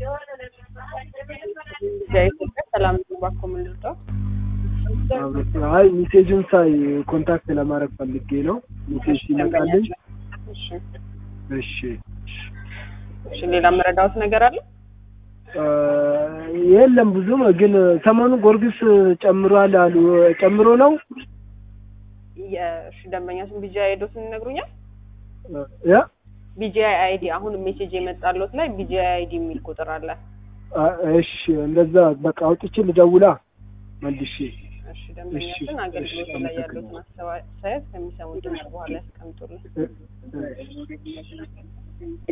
የኢትዮጵያ ሰላም ባኮ ምንድነው? አይ ሜሴጁን ሳይ ኮንታክት ለማድረግ ፈልጌ ነው። ሜሴጅ ሲመጣልኝ እሺ እሺ እሺ። ሌላ መረዳሁት ነገር አለ? እ የለም ብዙም ግን ሰሞኑ ጎርጊስ ጨምሯል አሉ። ጨምሮ ነው የእሺ ደንበኛ ስም ቢጂአይ አይዶትን ይነግሩኛል? ያ ቢጂአይ አይዲ አሁን ሜሴጅ የመጣለት ላይ ቢጂአይ አይዲ የሚል ቁጥር አለ። እሺ እንደዛ በቃ አውጥቼ ልደውላ መልሼ እሺ ደንበኛችን አገልግሎት ላይ ያሉትን አስተያየት ከሚሰሙት ድምፅ በኋላ ያስቀምጡልን። እ- እ-